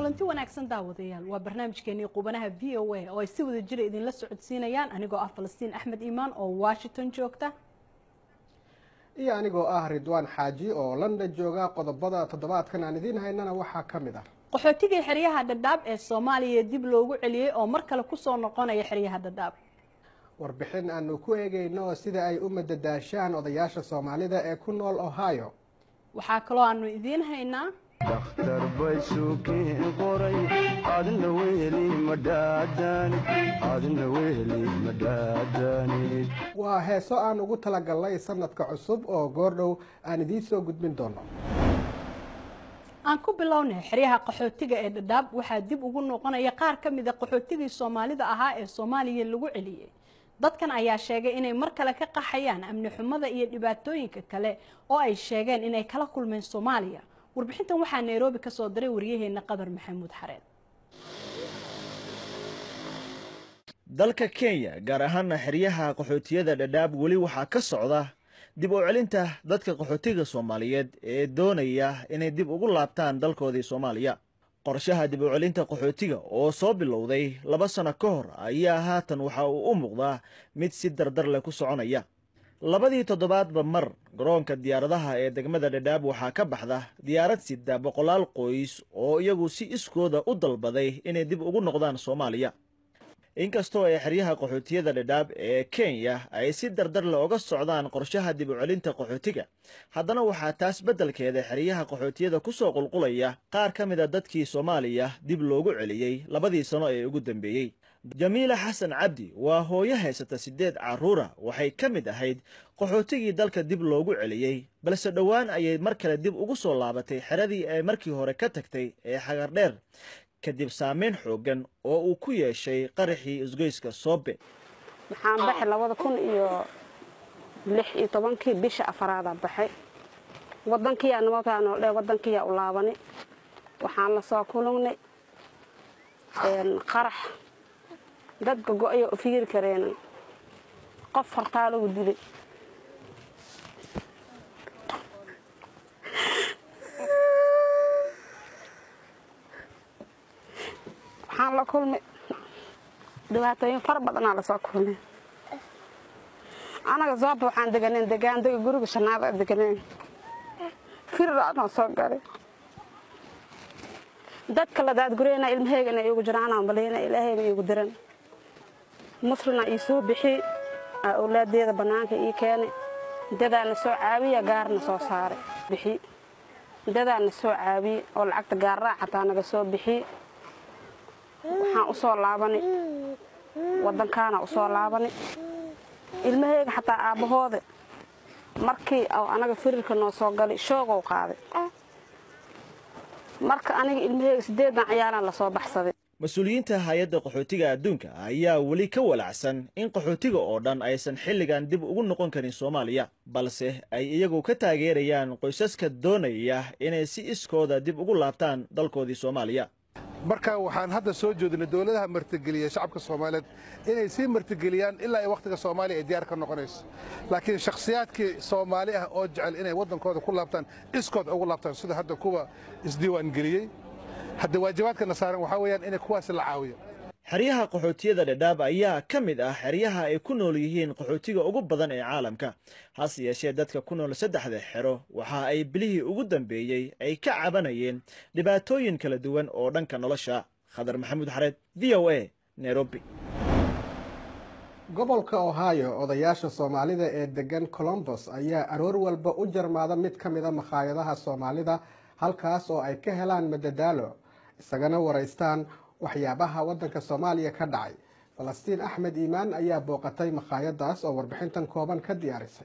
kulanti wanaagsan daawadayaal waa barnaamijkeenii qubanaha v o a oo ay si wada jira idinla socodsiinayaan anigoo ah falastiin axmed iimaan oo washington joogta iyo anigoo ah ridwaan xaaji oo london jooga qodobada toddobaadkan aan idiin haynana waxaa ka mid ah qaxootigii xeryaha dhadhaab ee soomaaliya dib loogu celiyey oo mar kale kusoo noqonaya xeryaha dhadhaab warbixin aanu ku eegayno sida ay u madadaashaan odayaasha soomaalida ee ku nool ohio waxaa kaloo aanu idiin haynaa dakhtar bay suukiin qoray adna weheli madhaadaanid adna weheli madhaadaanid waa heeso aan ugu talagalnay sanadka cusub oo goordhow aan idiin soo gudbin doono aan ku bilownay xeryaha qaxootiga ee dhadhaab waxaa dib ugu noqonaya qaar ka mid a qaxootigii soomaalida ahaa ee soomaaliya lagu celiyey dadkan ayaa sheegay inay mar kale ka qaxayaan amni xumada iyo dhibaatooyinka kale oo ay sheegeen inay kala kulmeen soomaaliya warbixintan waxaa nairobi ka soo diray waryaheena qadar maxamuud xareed dalka kenya gaar ahaana xeryaha qaxootiyada dhadhaab weli waxaa ka socda dib u celinta dadka qaxootiga soomaaliyeed ee doonaya inay dib ugu laabtaan dalkoodii soomaaliya qorshaha dib u celinta qaxootiga oo soo bilowday laba sano ka hor ayaa haatan waxa uu u muuqdaa mid si dardar leh ku soconaya labadii toddobaadba mar garoonka diyaaradaha ee degmada dhadhaab waxaa ka baxda diyaarad sida boqolaal qoys oo iyagu si iskooda u dalbaday inay dib ugu noqdaan soomaaliya inkastoo ay xeryaha qaxootiyada dhadhaab ee kenya ay si dardar le oga socdaan qorshaha dib u celinta qaxootiga haddana waxaa taas beddelkeeda xeryaha qaxootiyada ku soo qulqulaya qaar ka mid a dadkii soomaaliya dib loogu celiyey labadii sano ee ugu dambeeyey jamiila xasan cabdi waa hooyo haysata siddeed carruura waxay ka mid ahayd qaxootigii dalka dib loogu celiyey balse dhowaan ayay mar kale dib ugu soo laabatay xeradii ay markii hore ka tagtay ee xagardheer kadib saameyn xooggan oo uu ku yeeshay qaraxii isgoyska soobe waxaan baxay labada kun iyo lix iyo tobankii bisha afaraada baxay wadankiyaa nimankaanoo dhe wadankiyaa u laabani waxaan la soo kulugnay qarax dadka go-ayo u fiiri kareen qof hortaa lagu dilay waxaan la kulmay dhibaatooyin fara badanaa lasoo kulmay anaga sababta waxaan deganeen degaandega guriga shanaada deganeen firiraanoo soo galay dadka la daadgureyna ilmaheygana iigu jiraanaa malayna ilaahayna iigu diran muslina ii soo bixi awlaadeeda bannaanka ii keenay dadaana soo caawiya gaarna soo saaray bixi dadaana soo caawiye oo lacagta gaarraa xataa naga soo bixi waxaan u soo laabanay waddankaana u soo laabanay ilmaheyga xataa aabbahooda markii anaga firirka noo soo galay shoogow qaaday marka aniga ilmaheyga siddeedan ciyaalaan lasoo baxsaday mas-uuliyiinta hay-adda qaxootiga adduunka ayaa weli ka walacsan in qaxootiga oo dhan aysan xilligan dib ugu noqon karin soomaaliya balse ay iyagu ka taageerayaan qoysaska doonaya inay si iskooda dib ugu laabtaan dalkoodii soomaaliya marka waxaan hadda soo jeedinay dowladaha martigeliya shacabka soomaaliyeed inay sii martigeliyaan ilaa ay wakhtiga soomaaliya ay diyaar ka noqonayso laakiin shakhsiyaadkii soomaali ah oo jecel inay waddankooda ku laabtaan iskood ugu laabtaan sida hadda kuwa isdiiwaangeliyey hadda waajibaadkana saaran waxaa weeyaan inay kuwaasi la caawiyo xeryaha qaxootiyada dhadhaab ayaa ka mid ah xeryaha ay ku nool yihiin qaxootiga ugu badan ee caalamka hase yeeshee dadka ku nool saddexda xero waxa ay bilihii ugu dambeeyey ay ka cabanayeen dhibaatooyin kala duwan oo dhanka nolosha khadar maxamuud xareed v o a nairobi gobolka ohio odayaasha soomaalida ee degan colombos ayaa aroor walba u jarmaada mid ka mida makhaayadaha soomaalida halkaas oo ay ka helaan madadaalo isagana waraystaan waxyaabaha waddanka soomaaliya ka dhacay falastiin axmed iimaan ayaa booqatay makhaayadaas oo warbixintan kooban ka diyaarisay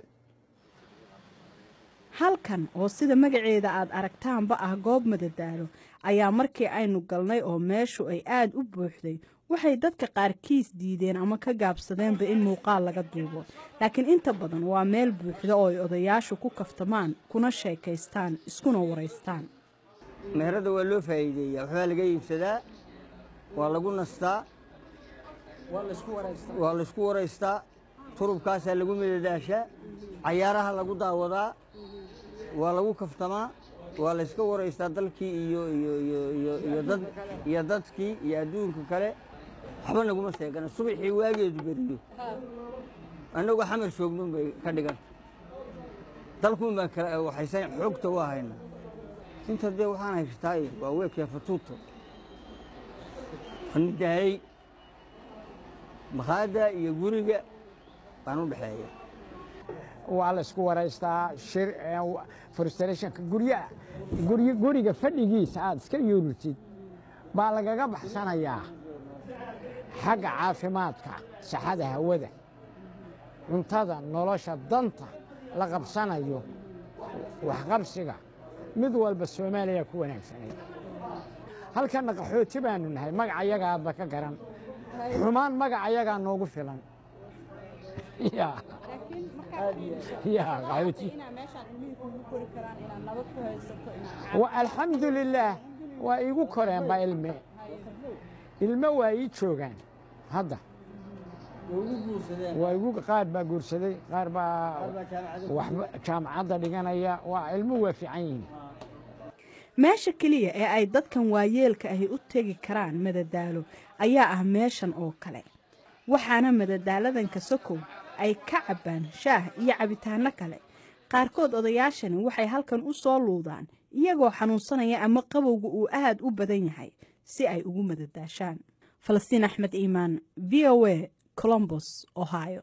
halkan oo sida magaceeda aad aragtaanba ah goob madadaalo ayaa markii aynu galnay oo meeshu ay aada u buuxday waxay dadka qaarkiis diideen ama ka gaabsadeenba in muuqaal laga duubo laakiin inta badan waa meel buuxda oo ay odayaashu ku kaftamaan kuna sheekaystaan iskuna waraystaan meherada waa loo faa'iideeyaa waxbaa laga iibsadaa waa lagu nastaa waa laysku waraystaa turubkaasaa lagu madadaashaa cayaaraha lagu daawadaa waa lagu kaftamaa waa la yska waraystaa dalkii iyo iyo iyo iyo iyo dad iyo dadkii iyo adduunka kale waxba naguma sheegana subaxii waageedu beriyo annagoo xamar joognuun bay ka dhigan dalkuun baan kala waxaysan xoogta u ahayna inta dee waxaan haystaa waa weekee fatuuto nidaayey makhaada iyo guriga baan u dhexeeya waa la isku waraystaa shir frustrationka guryaha guryi guriga fadhigiisa aad iska yuurutid baa lagaga baxsanayaa xagga caafimaadka saxada hawada cuntada nolosha danta la qabsanayo waxqabsiga mid walba soomaaliya ku wanaagsanay halkanna qaxooti baanu nahay magac ayagaadba ka garan xumaan magac ayagaa noogu filan ya ya qaxooti alxamdu lilaah waa iigu koreenba ilme ilme waa ii joogaan hadda waa igu qaar baa guursaday qaar baa waxba jaamacadda dhiganaya waa ilmuhu waa fiican yihiin meesha keliya ee ay dadkan waayeelka ahi u tegi karaan madadaalo ayaa ah meeshan oo kale waxaana madadaaladan kasokow ay ka cabbaan shaah iyo cabitaanno kale qaarkood odayaashani waxay halkan u soo luudaan iyagoo xanuunsanaya ama qabowga uu aad u badan yahay si ay ugu madadaashaan falastiin axmed iimaan v o a colombos ohio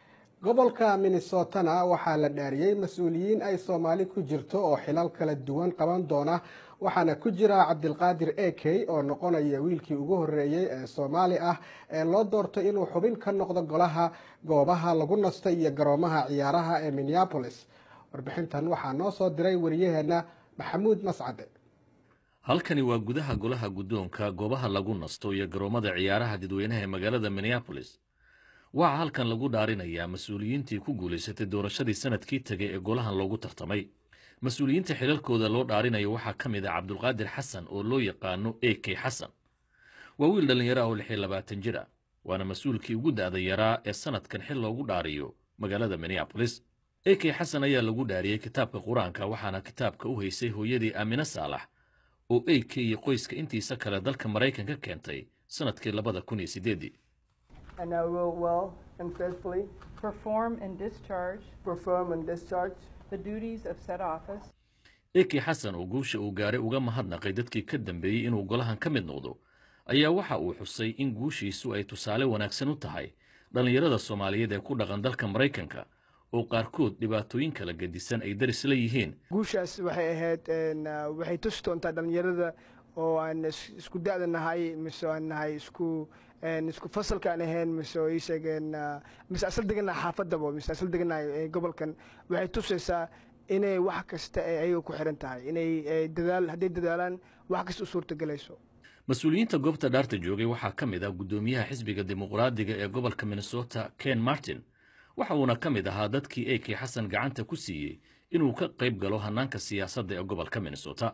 gobolka minnesotana waxaa la dhaariyey mas-uuliyiin ay soomaali ku jirto oo xilal kala duwan qaban doona waxaana ku jira cabdilqaadir ekey oo noqonaya wiilkii ugu horeeyey ee soomaali ah ee loo doortay inuu xubin ka noqdo golaha goobaha lagu nasto iyo garoomaha ciyaaraha ee minneabolis warbixintan waxaa noo soo diray wariyaheenna maxamuud mascade halkani waa gudaha golaha guddoonka goobaha lagu nasto iyo garoomada ciyaaraha dadweynaha ee magaalada minneabolis waxaa halkan lagu dhaarinayaa mas-uuliyiintii ku guulaysatay doorashadii sanadkii tegay ee golahan loogu tartamay mas-uuliyiinta xilalkooda loo dhaarinayo waxaa ka mid ah cabdulqaadir xasan oo loo yaqaano a k xasan waa wiil dhallinyaro ah oo lix iyo labaatan jir ah waana mas-uulkii ugu da'da yaraa ee sanadkan xil loogu dhaariyo magaalada minneabolis a k xasan ayaa lagu dhaariyey kitaabka qur-aanka waxaana kitaabka u haysay hooyadii aamine saalax oo a k iyo qoyska intiisa kale dalka maraykanka keentay sanadkii labada kun iyo sideedii And I will well and faithfully perform and discharge perform and discharge the duties of said office eki xasan oo guusha uu gaaray uga mahadnaqay dadkii ka dambeeyey inuu golahan ka mid noqdo ayaa waxa uu xusay in guushiisu ay tusaale wanaagsan u tahay dhallinyarada soomaaliyeed ee ku dhaqan dalka maraykanka oo qaarkood dhibaatooyin kala gedisan ay daris la yihiin guushaas waxay ahayd waxay tusi doontaa dhallinyarada oo aan isku da'da nahay mise aan nahay isku isku fasalka aan ahayn mise oo ii sheegeen mise asal deganahay xaafadaba mise asal deganahay gobolkan waxay tusaysaa inay wax kasta ay ayaga ku xiran tahay inay dadaal hadday dadaalaan wax kasta u suurtagelayso mas-uuliyiinta goobta dhaarta joogay waxaa ka mid ah guddoomiyaha xisbiga dimuqraadiga ee gobolka minnesota ken martin waxa uuna ka mid ahaa dadkii a k xasan gacanta ku siiyey inuu ka qayb galo hannaanka siyaasadda ee gobolka minnesota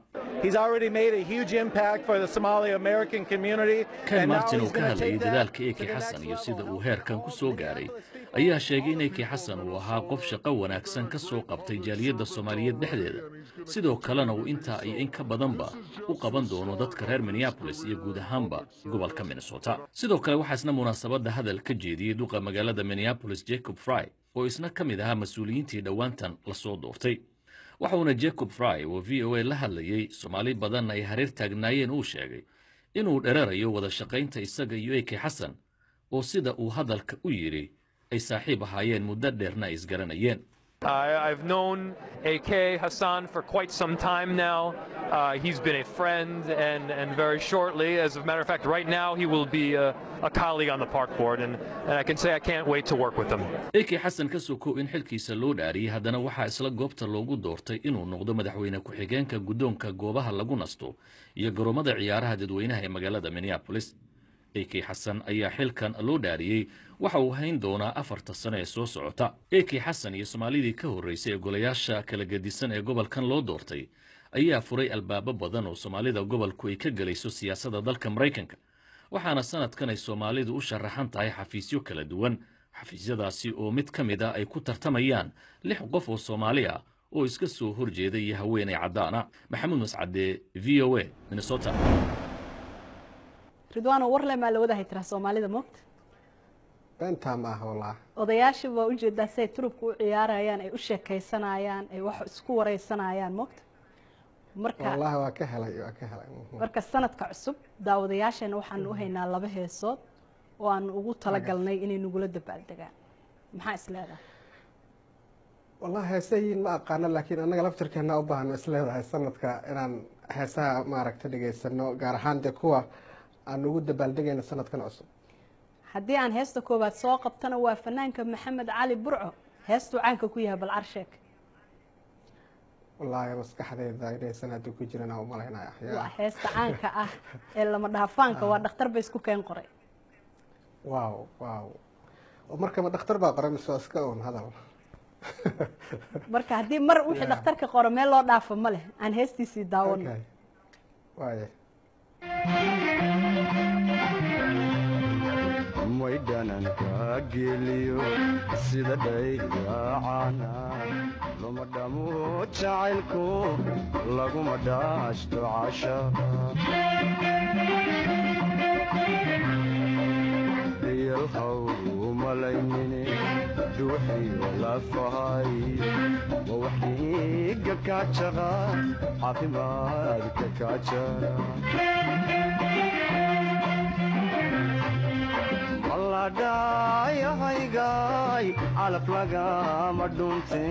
ken martin oo ka hadlayay dadaalka eki xasan iyo sida uu heerkan ku soo gaaray ayaa sheegay in eki xasan uu ahaa qof shaqo wanaagsan ka soo qabtay jaaliyadda soomaaliyeed dhexdeeda sidoo kalena uu intaa iyo in ka badanba u qaban doono dadka reer minneabolis iyo guud ahaanba gobolka minnesota sidoo kale waxaa isna munaasabadda hadal ka jeediyey duqa magaalada minneabolis jacob fry oo isna ka mid ahaa mas-uuliyiintii dhowaantan lasoo doortay waxauna jacob fry oo v o a la hadlayey soomaali badanna ay hareer taagnaayeen uu sheegay inuu dherarayo wada shaqaynta isaga iyo eki xasan oo sida uu hadalka u yidhi ay saaxiib ahaayeen muddo dheerna ay isgaranayeen Uh, I've known AK Hassan for quite some time now. Uh, he's been a friend, and, and very shortly, as a matter of fact, right now, he will be a, a colleague on the park board, and, and I can say I can't wait to work with him. eki xasan ka sokow in xilkiisa loo dhaariyey haddana waxaa isla goobta loogu doortay inuu noqdo madaxweyne ku-xigeenka guddoonka goobaha lagu nasto iyo garoomada ciyaaraha dadweynaha ee magaalada minneabolis eki xasan ayaa xilkan loo dhaariyey waxa uu hayn doonaa afarta sano ee soo socota eki xasan iyo soomaalidii ka horraysay ee golayaasha kala gedisan ee gobolkan loo doortay ayaa furay albaabo badan oo soomaalida gobolku ay ka gelayso siyaasadda dalka maraykanka waxaana sanadkan ay soomaalidu u sharaxan tahay xafiisyo kala duwan xafiisyadaasi oo mid ka mid a ay ku tartamayaan lix qof oo soomaali ah oo iska soo horjeeda iyo haweenay caddaana maxamuud mascade v o a minnesota ridwaano warle maa la wadahay tiraa soomaalida moogta beentaa ma ah wallah odayaasha baa ujeedaa si ay turubka u ciyaarayaan ay u sheekaysanayaan ay wax isku wareysanayaan moogta marka wallahi waa ka helay waa ka helay Mhm. marka sanadka cusub daawadayaasheena waxaanu u haynaa laba heesood oo aanu ugu talagalnay inay nagula dabaaldegaan maxaa is leedahay wallahi heesayiin ma aqaano laakiin annaga laftirkeena u baahan is leedahay sanadka inaan heesaha maaragta dhegaysano gaar ahaan dee kuwa aan ugu dabaaldegayno sanadkan cusub haddii aan heesta koowaad soo qabtana waa fanaanka maxamed cali burco heestuu caanka ku yahay balcar sheek wallaahi maskaxdayda inaysan hadda ku jirin aan u malaynaya waa heesta caanka ah ee lama dhaafaanka waa dhakhtar bay isku keen qoray waaw waaw oo markaba dhakhtar baa qoray mise waa iska un hadal marka haddii mar wixii dhakhtarka qoro meel loo dhaafo ma leh aan heestiisii daawano Okay. waaye maydhananka geliyo sida dhaydaacana luma dhamo jacaylku laguma dhaashto cashariyalhaw malaynine dhuuxiyo lafahay ma wax dhiiga kaajaqa caafimaadka kaajara maladhayahaygaay calaf lagama dhunte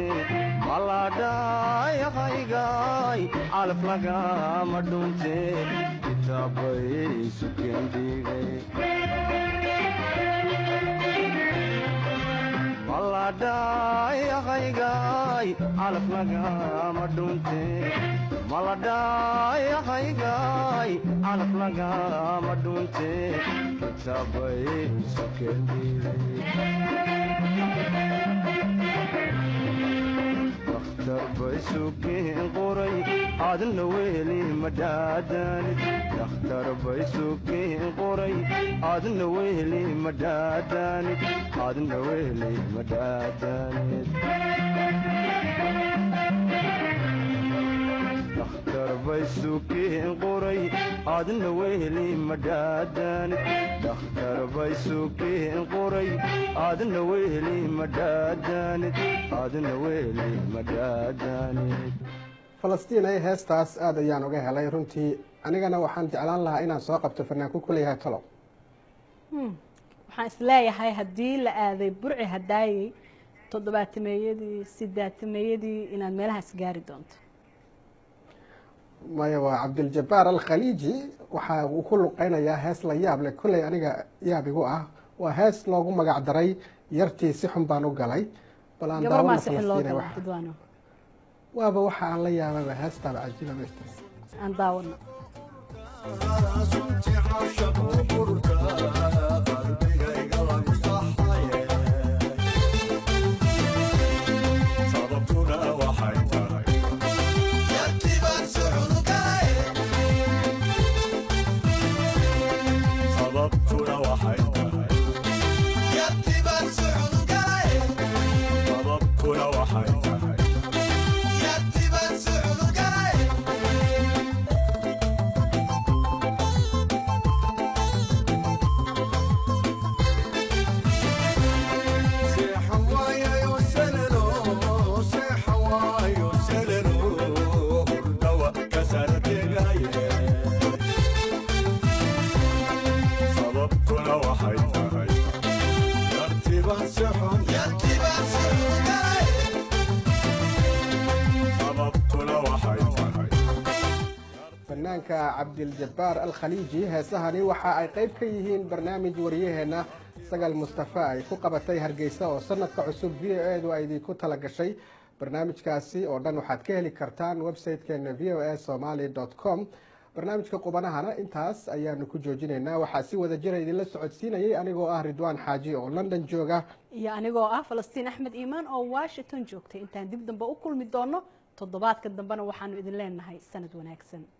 maladhayahaygaay calaf lagama dhunte kitaabay sukendhigay maladhayahaygaay calaf lagama dhunte maladhayahaygaay calaf lagama dhunte kitaabay dakhtar bay sukeen qoray adna weli madhaadanid dakhtar bay sukeen qoray adna weli madhaadanid adna weli madhaadanid dakhtar bay sukeen qoray adna weli madhaadanid dakhtar bay sukeen qoray adna weli madhaadanid adna weli madhaadanid falastiin ay heestaas aada ayaan uga helay runtii anigana waxaan jeclaan lahaa inaan soo qabto fanaanku kuleeyahay talo Hmm. waxaan isleeyahay haddii la aaday burci hadaayey toddobaatameeyadii sidaatameeyadii inaad meelahaas gaari doonto maya waa cabdiljabaar alkhaliiji waxa uu ku luqeynayaa hees la yaab leh kolley aniga yaab igu ah waa hees loogu magac daray yartii si xun baan u galay bal aan gabar daawano maa sixin loo Falastiin gala wax- ridwaano waaba waxa aan la yaababa heestaaba cajiiba meeshtaas aan daawano fanaanka cabdiljabaar alkhaliiji heesahani waxa ay qayb ka yihiin barnaamij wariyaheenna sagal mustafa ay ku qabatay hargeysa oo sanadka cusub v o edu ay idinku tala gashay barnaamijkaasi oo dhan waxaad ka heli kartaan website-keena v o a somaly com barnaamijka qubanahana intaas ayaanu ku joojinaynaa waxaa si wada jira idinla socodsiinayay anigoo ah ridwaan xaaji oo london jooga iyo anigoo ah falastiin axmed iimaan oo washington joogtay intaan dib dambe u kulmi doono toddobaadka dambena waxaanu idin leenahay sanad wanaagsan